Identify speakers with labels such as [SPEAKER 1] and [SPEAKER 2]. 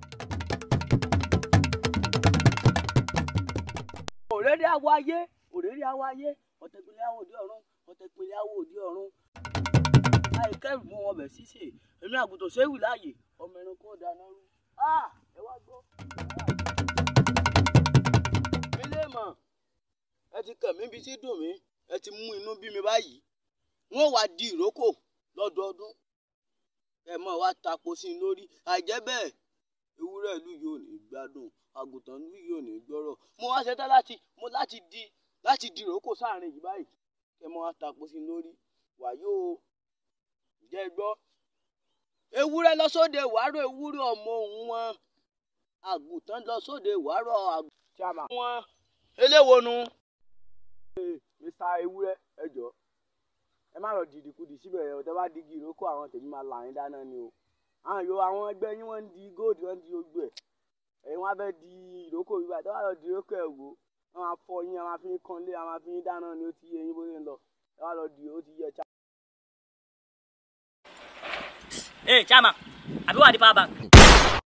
[SPEAKER 1] òrèrè àwọ̀ ayé òrèrè àwọ̀ ayé ọ̀tẹ̀pẹ̀lẹ̀ àwọ̀ òde ọ̀run ọ̀tẹ̀pẹ̀lẹ̀ àwọ̀ òde ọ̀run. àìkẹ́rù mú wọn bẹ̀ sísè èmi àgùntàn séwì láàyè ọmọ ẹranko dáná rú. ẹ wá gbọ́. ilé mọ̀ ẹ ti kàn mí bí tí dùn mí ẹ ti mú inú bí mi báyìí wọ́n wá di ìrókò lọ́dọọdún ẹ mọ̀ wá tapo sí i lórí àìjẹ́ bẹ́ẹ̀ ewúrẹ́ ìlú yìí ò ní gbádùn àgùntàn ìlú yìí ò ní gbọ́rọ̀ mo wá ṣetán láti mo láti di láti di ìrókò sáàrin yìí báyìí ẹ mọ̀ wá tapo sí i lórí wàyó jẹ́ gbọ́ ewúrẹ́ lọ sóde wàárọ̀ ewúrẹ́ ọmọ òun wọn àgùntàn lọ sóde wàárọ̀ àgùntàn wọn eléwo nu.
[SPEAKER 2] mr ewúrẹ́ ẹ jọ ẹ má lọ dìdì kudì síbẹ̀ ẹ̀ ọ̀tẹ́ bá digi ìrókò àwọn tèmi máa là yín dáná ni o àwọn yòó àwọn ẹgbẹ́ yín wọ́n ń di góòdù wọ́n ń di ogbó ẹ̀ ẹ̀yin wọ́n á fẹ́ di ìrókò bíbá tẹ́ wá lọ di ìrókò ẹ̀ wò wọ́n máa fọ yín wọ́n máa fi yín kanlé wọ́n máa fi yín dáná ni ó ti yé yín bó ṣe ń lọ ẹ wá lọ di ó ti yẹ
[SPEAKER 3] Hey, Chama, àbí wà ní power bank?